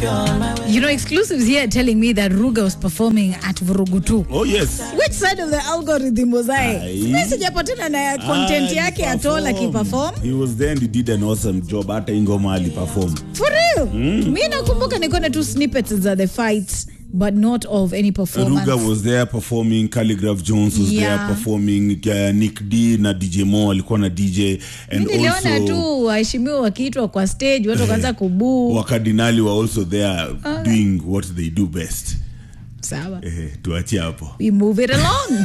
You know, exclusives here telling me that Ruga was performing at Vurugutu. Oh yes. Which side of the algorithm was I? Ai. Mimi sijapatana na content Ah, yake he at all performed. akiperform. He was there and he did an awesome job. Hata ingoma aliperform. For real? Mi nakumbuka nikuona tu snippets za the fights but not of any performance. Ruga was there performing, Calligraph Jones was Yeah. there performing, uh, Nick D na DJ Mo alikuwa na DJ and Mi niliona also tu waheshimiwa wakiitwa kwa stage watu wakaanza kubuu. wakardinali were also there doing what they do best. Sawa. Eh, tuachie hapo. We move it along.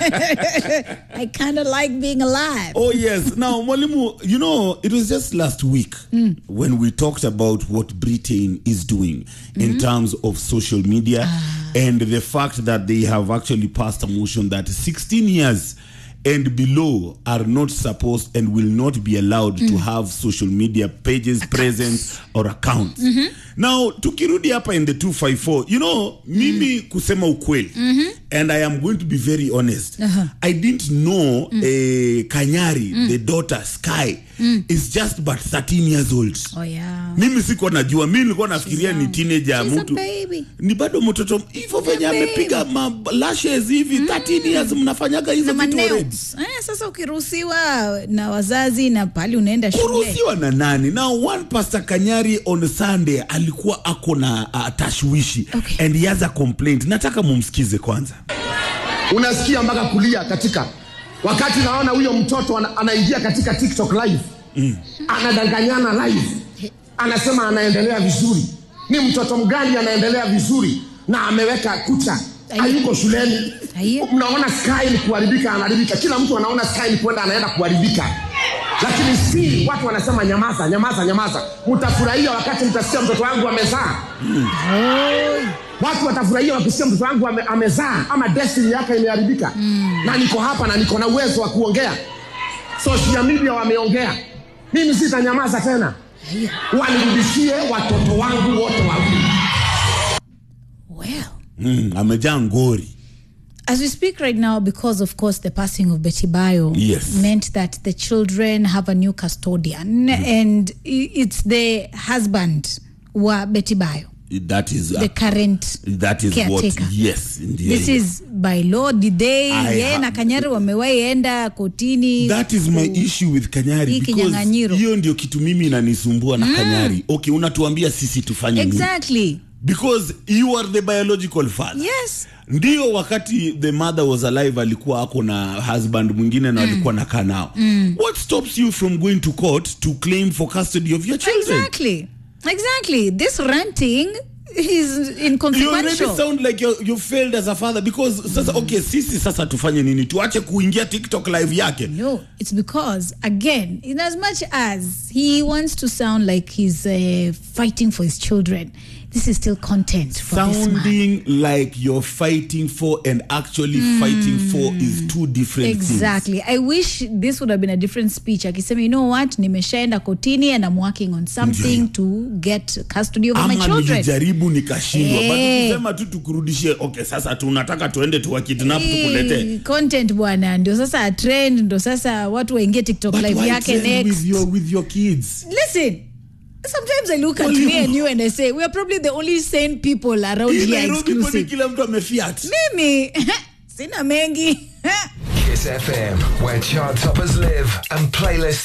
I kind of like being alive. Oh yes. Now, Mwalimu, you know, it was just last week when we talked about what Britain is doing in terms of social media and the fact that they have actually passed a motion that 16 years and below are not supposed and will not be allowed to have social media pages, presence or accounts. Now, tukirudi hapa in the 254, you know, mimi kusema ukweli, and I am going to be very honest, I didn't know eh, Kanyari, the daughter Sky, is just but 13 years old. Oh yeah. Mimi sikuwa najua, mimi nilikuwa nafikiria ni young. teenager She's a mtu baby. ni bado mtoto hivyo venye baby. amepiga ma lashes hivi 13 years mnafanyaga hizo Na vitu already. nails. Eh, sasa ukiruhusiwa na wazazi na pahali unaenda shule. kuruhusiwa na nani now one pastor kanyari on sunday alikuwa ako na uh, tashwishi Okay. and he has a complaint nataka mumsikize kwanza unasikia mpaka kulia katika wakati naona huyo mtoto ana, anaingia katika tiktok live mm. anadanganyana live anasema anaendelea vizuri ni mtoto mgani anaendelea vizuri na ameweka kucha Ai. hayuko shuleni Ai. mnaona sky ni kuharibika anaharibika kila mtu anaona sky ni kwenda anaenda kuharibika lakini si watu wanasema nyamaza nyamaza nyamaza mtafurahia wakati mtasikia mtoto wangu amezaa watu watafurahia wakisikia mtoto wangu ame, amezaa ama destiny yake imeharibika mm. na niko hapa na niko na uwezo wa kuongea social media wameongea mimi sitanyamaza tena wanirudishie watoto wangu wote wawili Well. mm, amejaa ngori As we speak right now, because of course the passing of Betty Bayo Yes. meant that the children have a new custodian, and i- it's the husband wa Betty Bayo, that is uh, the current that is what caretaker. yes ndiyo This hiyo. is by law. Did they I yeye ha- na Kanyari wamewahi enda kotini? that is my issue with kanyari Hii because kinyang'anyiro. hiyo ndio kitu mimi inanisumbua na kanyari okay unatuambia sisi tufanye nini Exactly. because you are the biological father Yes. ndio wakati the mother was alive alikuwa ako na husband mwingine na alikuwa nakaa nao what stops you from going to court to claim for custody of your children Exactly. Exactly. This ranting is you already inconsequential. sound like you, you failed as a father because sasa okay sisi sasa tufanye nini tuache kuingia tiktok live yake No, it's because again, in as much as he wants to sound like he's uh, fighting for his children, this is still content for this man. sounding like you're fighting for and actually fighting for is two different things Exactly. I wish this would have been a different speech. Akisema, you know what, nimeshaenda kotini and I'm working on something Ndio. to get custody over my ama children. nilijaribu nikashindwa but Eh. ukisema tu tukurudishie okay sasa tunataka tuende tuwakidnap tukuletee Eh, content bwana ndio sasa trend ndo sasa watu waingie tiktok But live why yake trend next with your with your kids listen sometimes i look at Well, you- me and you and i say we are probably the only sane people around Hii here Nairobi kwani exclusive kila mtu amefiat mimi sina mengi Kiss FM, where chart toppers live and playlists